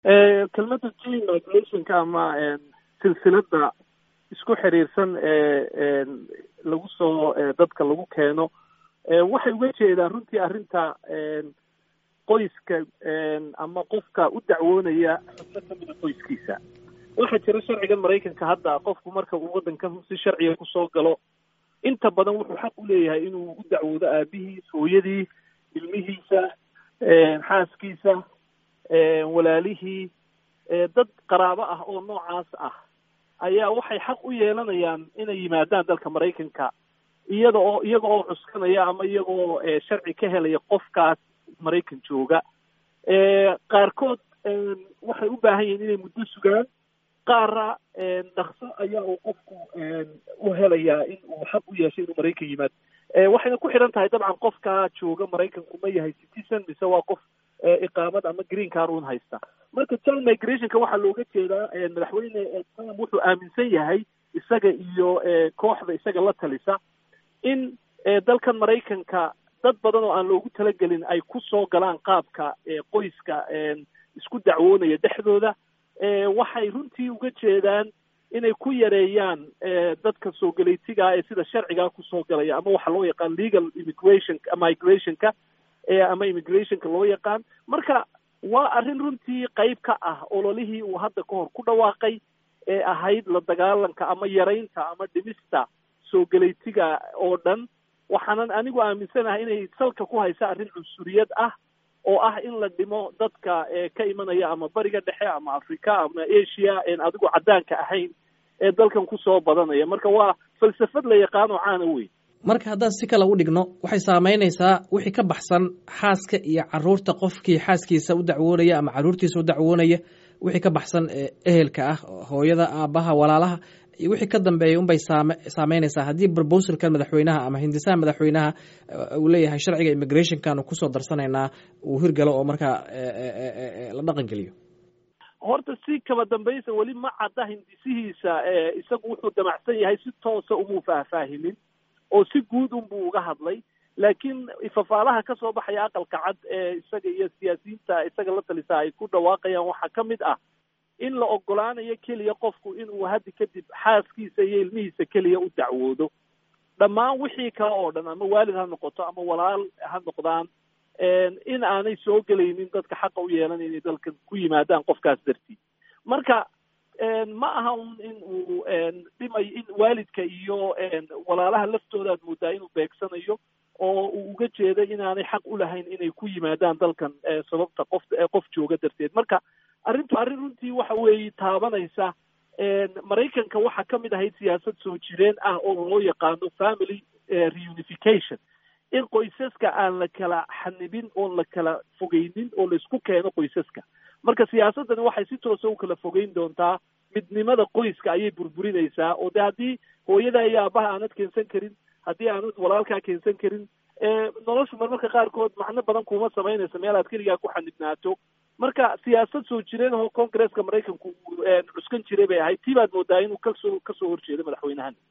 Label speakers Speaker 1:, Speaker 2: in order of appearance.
Speaker 1: kelmadda chain migrationka ama silsilada isku xiriirsan ee lagu soo dadka lagu keeno waxay uga jeedaan runtii arrinta qoyska ama qofka u dacwoonaya xubno kamida qoyskiisa waxaa jira sharcigan maraykanka hadda qofku marka uu waddankan si sharciga kusoo galo inta badan wuxuu xaq u leeyahay inuu u dacwoodo aabihiis hooyadii ilmihiisa xaaskiisa walaalihii dad qaraabo ah oo noocaas ah ayaa waxay xaq u yeelanayaan inay yimaadaan dalka maraykanka iyada oo iyaga oo cuskanaya ama iyaga oo sharci ka helaya qofkaas maraykan jooga qaarkood waxay u baahan yihiin inay muddo sugaan qaara dhakso ayaa uu qofku u helayaa in uu xaq u yeeshay inuu maraykan yimaado waxayna ku xidhan tahay dabcan qofkaa jooga maraykanku ma yahay citizen mise waa qof iqaamad ama green car un haysta marka child migrationka waxaa looga jeedaa madaxweyne trump wuxuu aaminsan yahay isaga iyo kooxda isaga la talisa in dalkan maraykanka dad badan oo aan loogu talagelin ay ku soo galaan qaabka qoyska isku dacwoonaya dhexdooda waxay runtii uga jeedaan inay ku yareeyaan dadka soo galeytigaa ee sida sharcigaa kusoo galaya ama waxa loo yaqaan legal immigration migrationka ama immigrationka loo yaqaan marka waa arrin runtii qayb ka ah ololihii uu hadda ka hor ku dhawaaqay ee ahayd la dagaalanka ama yaraynta ama dhimista soo galeytiga oo dhan waxaanan anigu aaminsanahay inay salka ku haysa arrin cunsuriyad ah oo ah in la dhimo dadka ka imanaya ama bariga dhexe ama africa ama asia en adigu caddaanka ahayn ee dalkan kusoo badanaya marka waa falsafad la yaqaano caana wey
Speaker 2: marka haddaan si kale u dhigno waxay saamaynaysaa wixii ka baxsan xaaska iyo caruurta qofkii xaaskiisa u dacwoonaya ama caruurtiisa u dacwoonaya wixii ka baxsan ehelka ah hooyada aabaha walaalaha iyo wixii ka dambeeya unbay saame saameynaysaa haddii proposalkan madaxweynaha ama hindisaha madaxweynaha uu leeyahay sharciga immigrationkanu kusoo darsanaynaa uu hirgalo oo markaa la dhaqan geliyo
Speaker 1: horta si kaba dambaysa weli ma cadda hindisihiisa isagu wuxuu damacsan yahay si toosa umuu faahfaahimin oo si guud unbuu uga hadlay laakiin fafaalaha ka soo baxaya aqalka cad ee isaga iyo siyaasiyiinta isaga la talisa ay ku dhawaaqayaan waxaa ka mid ah in la ogolaanayo keliya qofku inuu haddi kadib xaaskiisa iyo ilmihiisa keliya u dacwoodo dhammaan wixii kale oo dhan ama waalid ha noqoto ama walaal ha noqdaan in aanay soo gelaynin dadka xaqa u yeelanay inay dalkan ku yimaadaan qofkaas dartiid marka ma aha un in uu dhimay in waalidka iyo walaalaha laftooda aad moodaa inuu beegsanayo oo uu uga jeeday inaanay xaq u lahayn inay ku yimaadaan dalkan sababta qof qof jooga darteed marka arrintu arrin runtii waxa weeye taabanaysa maraykanka waxaa ka mid ahayd siyaasad soo jireen ah oo loo yaqaano family reunification in qoysaska aan la kala xanibin oon la kala fogeynin oo laisku keeno qoysaska marka siyaasaddani waxay si toosa u kala fogeyn doontaa midnimada qoyska ayay burburinaysaa oo de haddii hooyada iyo aabaha aanad keensan karin haddii aanad walaalkaa keensan karin noloshu marmarka qaarkood macno badan kuma samaynaysa meel aad keligaa ku xanibnaato marka siyaasad soo jireen oo congresska maraykanku cuskan jiray bay ahayd tii baad moodaa inuu kasoo kasoo horjeedo madaxweynahan